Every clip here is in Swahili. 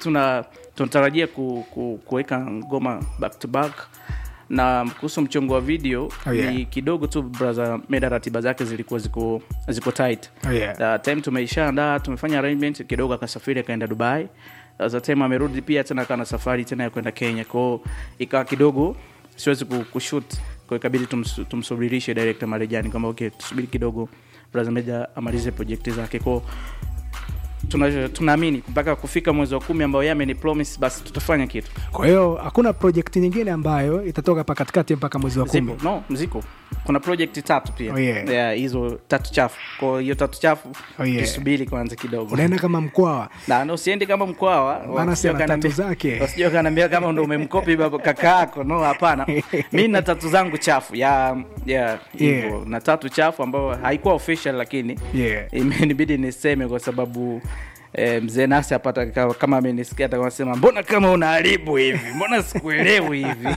tuna tunatarajia ku, ku, kuweka ngoma back to back na kuhusu mchongo wa video Oh, yeah. ni kidogo tu brother meda ratiba zake zilikuwa ziko ziko tight Oh, yeah. the time tumeishaandaa tumefanya arrangement kidogo akasafiri akaenda dubai the time amerudi pia tena akawa na safari tena ya kwenda kenya kwao ikawa kidogo siwezi ku- kushoot kwa ikabidi tums, tumsubirishe director marejani kwamba okay tusubiri kidogo brother meja amalize projekti zake kwao tuna- tunaamini mpaka kufika mwezi wa kumi ambao yeye ameni promise basi tutafanya kitu kwa hiyo hakuna projekti nyingine ambayo itatoka pa katikati mpaka mwezi wa kumi zipo no mziko kuna project tatu pia Oh, yeah. Yeah, hizo tatu chafu kwa hiyo tatu chafu Oh, yeah. tusubiri kwanza kidogo unaenda kama mkwawa na na usiende kama mkwawa Maana si ana tatu zake. wasijua kanaambia kama ndo umemkopi baba kaka yako no hapana mi na tatu zangu chafu ya ya hivyo Yeah. na tatu chafu ambayo haikuwa official lakini Yeah. imenibidi niseme kwa sababu Eh, mzee nasi apata kama- kama amenisikia atakasema mbona kama unaharibu hivi mbona sikuelewi hivi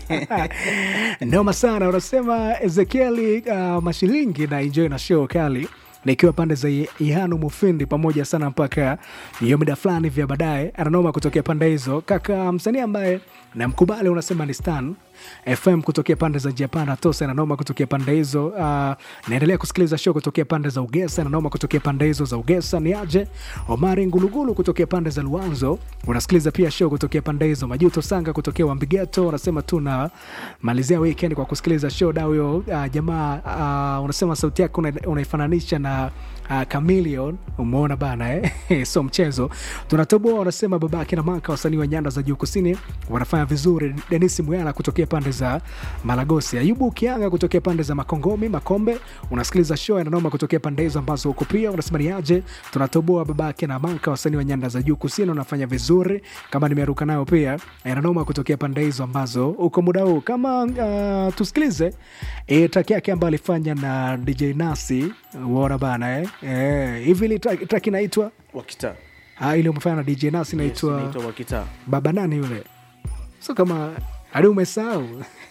noma sana unasema ezekieli uh, mashilingi na enjoy na show kali nikiwa pande za ihanu mufindi pamoja sana mpaka hiyo mida fulani vya baadaye ananoma kutokea pande hizo kaka msanii ambaye namkubali unasema ni stan fm kutokea pande za japan atosa ananoma kutokea pande hizo uh, naendelea kusikiliza show kutokea pande za ugesa ananoma kutokea pande hizo za ugesa ni aje omari ngulugulu kutokea pande za luanzo unasikiliza pia show kutokea pande hizo majuto sanga kutokea wambigeto unasema tuna malizia weekend kwa kusikiliza show da huyo uh, jamaa uh, unasema sauti yake una- unaifananisha na uh, Chameleon umeona bana eh? so mchezo tunatoboa wanasema babake na maka wasanii wa nyanda za juu kusini wanafanya vizuri denis mwyala kutokea pande za malagosi ayubu kianga kutokea pande za makongomi makombe unasikiliza show yananoma kutokea pande hizo ambazo huko pia unasema ni aje tunatoboa babake na maka wasanii wa nyanda za juu kusini wanafanya vizuri kama nimeruka nayo pia yananoma kutokea pande hizo ambazo uko muda huu kama uh, tusikilize e, taki yake ambayo alifanya na dj nasi uona bana eh? Eh, hivi ili track track inaitwa wakita ah, ile umefanya na dj nasi inaitwa inaitwa wakita baba nani yule so kama hadi umesahau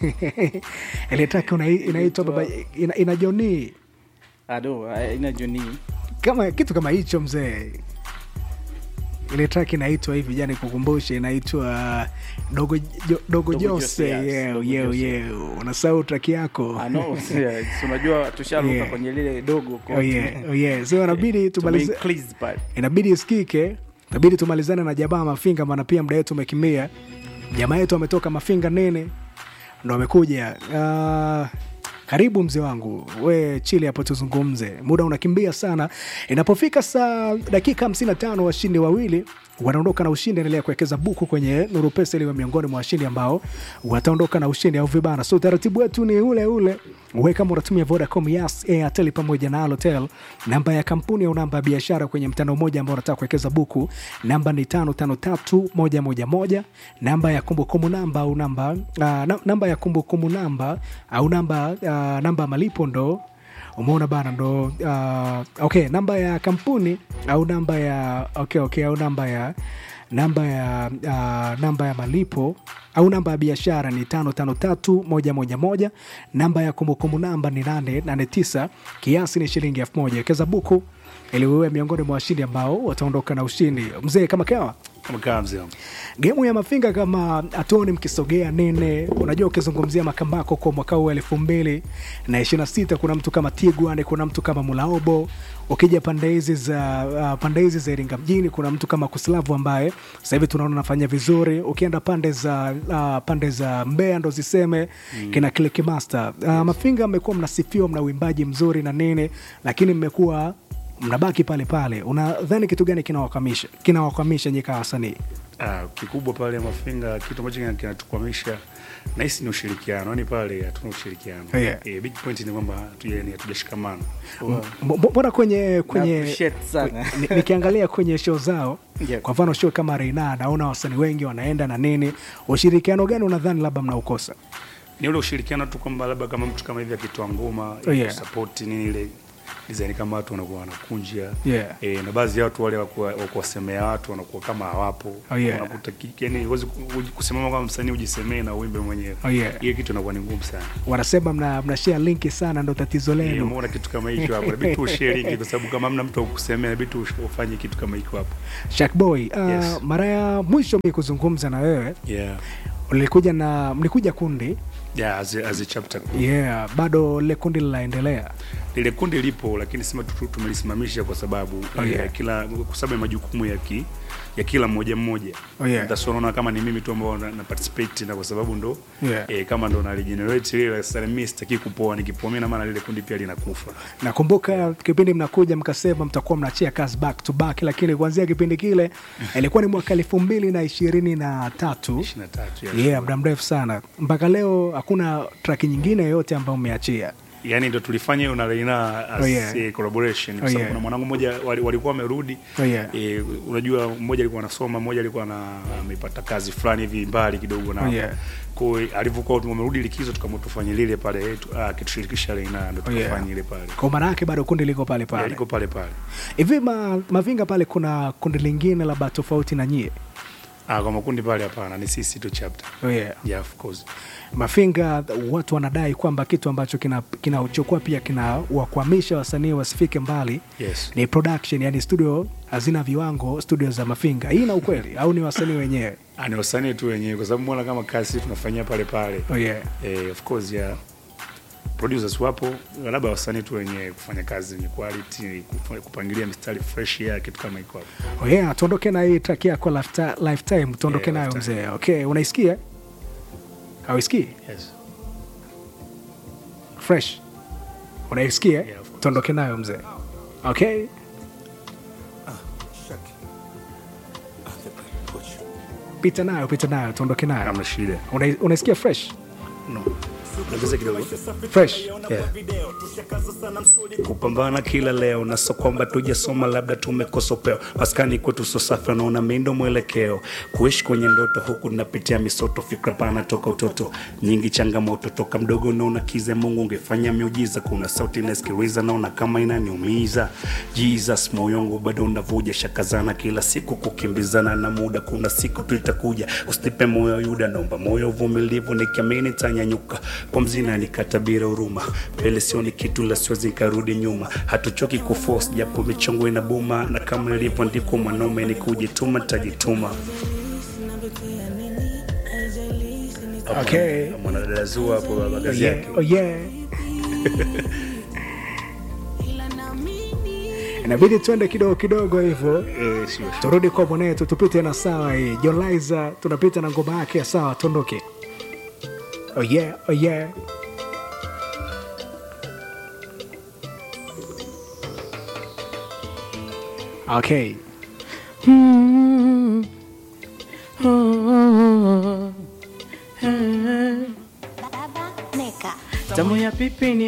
ile track una- inaitwa baba ina, ina joni ado ina joni kama kitu kama hicho mzee ile track inaitwa hivi jani kukumbushe inaitwa dogo, jo, dogo, Dogo jose Jose, yes, yeo Dogo yeo Jose. yeo unasahau track yako Ah, no, yeah, si unajua tusharuka Yeah. kwenye lile dogo kwa- oh yeah, oh yeah. so inabidi tumalize Tumeincrease pale. inabidi isikike inabidi tumalizane na jamaa mafinga maana pia muda wetu umekimbia jamaa yetu ametoka mafinga nene ndo amekuja uh, karibu mzee wangu we chili hapo tuzungumze muda unakimbia sana inapofika saa dakika 55 washindi wawili wanaondoka na ushindi endelea kuwekeza buku kwenye nuru pesa iliwe miongoni mwa washindi ambao wataondoka na ushindi au vibana so utaratibu wetu ni ule ule we kama unatumia vodacom yas airtel pamoja na alotel namba ya kampuni au namba ya biashara kwenye mtandao mmoja ambao unataka kuwekeza buku namba ni tano tano tatu moja moja moja namba ya kumbukumbu namba au namba uh, na, namba ya kumbukumbu namba au namba uh, namba ya malipo ndo umeona bana ndo uh, okay namba ya kampuni au namba ya okay, okay, au namba ya namba ya uh, namba ya malipo au namba ya biashara ni tano tano tatu moja moja moja namba ya kumbukumbu namba ni nane nane tisa kiasi ni shilingi elfu moja wekeza buku ili wewe miongoni mwa washindi ambao wataondoka na ushindi mzee kama kawa kama kaa mzee wangu. gemu ya mafinga kama hatuoni mkisogea nene unajua ukizungumzia makambako kwa mwaka huu elfu mbili na ishiri na sita kuna mtu kama tigwan kuna mtu kama mulaobo ukija pande hizi za uh, pande hizi za iringa mjini kuna mtu kama kuslavu ambaye sasa hivi tunaona anafanya vizuri ukienda pande za uh, pande za mbea ndo ziseme mm. kina Click master uh, mafinga mmekuwa mnasifiwa mna uimbaji mzuri na nini lakini mmekuwa mnabaki pale pale unadhani kitu gani kinawakwamisha kinawakwamisha nyika wasanii Ah, kikubwa pale mafinga kitu ambacho kina- kinatukwamisha nahisi ni ushirikiano yani pale hatuna ushirikiano Yeah. eh, big point ni kwamba hatuja- yani hatujashikamana M- m- mbona kwenye kwenye appreciate sana. ni- nikiangalia kwenye show zao Yeah. kwa mfano show kama reina naona wasanii wengi wanaenda na nini ushirikiano gani unadhani labda mnaukosa ni ule ushirikiano tu kwamba labda kama mtu kama hivi akitoa ngoma Oh, yeah. support nini ile design kama watu wanakuwa wanakunja Yeah. e, na baadhi ya watu wale wa kuwa- wa kuwasemea watu wanakuwa kama hawapo Oh, yeah. unakuta ki- yani huwezi ku- uji- kusimama kama msanii ujisemee na uimbe mwenyewe Oh, yeah. hiyo kitu inakuwa ni ngumu sana wanasema mna, mna share linki sana ndo tatizo Eh, lenu umeona kitu kama hicho hapo inabidi tu ushare link kwa sababu kama hamna mtu wa kukusemea inabidi tu ush- ufanye kitu kama hicho hapo Shakboy, uh, Yes. mara ya mwisho mi kuzungumza na wewe yeah ulikuja na mlikuja kundi yeah as a, as a chapter yeah, bado lile kundi linaendelea lile kundi lipo lakini sema tu- tu- tumelisimamisha kwa sababu Oh, eh, yeah. kila kwa sababu ya majukumu ya ki, ya kila mmoja mmoja Oh, yeah. That's why unaona kama ni mimi tu ambao na, na participate na kwa sababu ndo Yeah. eh, kama ndo na regenerate lile sasa mimi sitaki kupoa nikipoa mimi na maana lile kundi pia linakufa nakumbuka kipindi mnakuja mkasema mtakuwa mnachia kazi back to back lakini kuanzia kipindi kile ilikuwa ni mwaka elfu mbili na ishirini na tatu 23 yeah, muda mrefu sana mpaka leo hakuna traki nyingine yoyote ambayo umeachia yani ndo tulifanya hiyo na Reina as Oh, yeah. a collaboration Oh, kwa sababu yeah. kuna mwanangu mmoja wali- walikuwa wamerudi Oh, yeah. eh, unajua mmoja alikuwa anasoma mmoja alikuwa na amepata kazi fulani hivi mbali kidogo na Oh, yeah. kwa hiyo alivyokuwa tumerudi likizo tukamwa tufanye lile pale tu- ah, kitushirikisha Reina ndo Oh, yeah. tukafanya ile pale kwa maana yake bado kundi liko pale Yeah, pale liko pale pale hivi ma, mavinga pale kuna kundi lingine labda tofauti na nyie ah, kwa makundi pale hapana ni sisi tu chapter oh, yeah. yeah of course mafinga watu wanadai kwamba kitu ambacho kinachukua kina pia kinawakwamisha wasanii wasifike mbali yes ni production yani studio hazina viwango studio za mafinga hii na ukweli au ni wasanii wenyewe Ah, ni wasanii tu wenyewe kwa sababu mbona kama kazi tunafanyia pale pale oh, yeah. eh, of course yeah producers wapo labda wasanii tu wenye kufanya kazi yenye quality kufa- kupangilia mistari fresh ya kitu kama iko hapo Oh, yeah. tuondoke na hii track yako Lifeti- lifetime tuondoke Yeah, nayo Lifetime. mzee okay unaisikia auisikii yes fresh unaisikia Yeah, of course. tuondoke nayo mzee okay pita nayo pita nayo tuondoke nayo hamna shida Una- unaisikia fresh no ongeza kidogo fresh yeah. kupambana kila leo na so kwamba tujasoma labda tumekosa upeo maskani kwetu so safi wanaona mindo mwelekeo kuishi kwenye ndoto huku napitia misoto fikra pana toka utoto nyingi changamoto toka mdogo naona kize mungu ungefanya miujiza kuna sauti nasikiliza naona kama inaniumiza jesus moyo wangu bado unavuja shakazana kila siku kukimbizana na muda kuna siku tu itakuja usinipe moyo yuda naomba moyo uvumilivu nikiamini tanyanyuka pumzi nanikata bila huruma mbele sioni kitu la siwezi nikarudi nyuma hatuchoki kuforce japo michongo inabuma na kama nilivyoandikwa mwanaume ni kujituma tajituma Okay. mwanadada zua hapo baba oh, kazi yeah. yake Oh, yeah. inabidi tuende kidogo kidogo hivyo Eh, sio sure. turudi kwa mwanetu tupite na sawa hii John Liza tunapita na ngoma yake ya sawa tuondoke oh yeah, oh yeah. okay Baba Neka. tamu ya pipi ni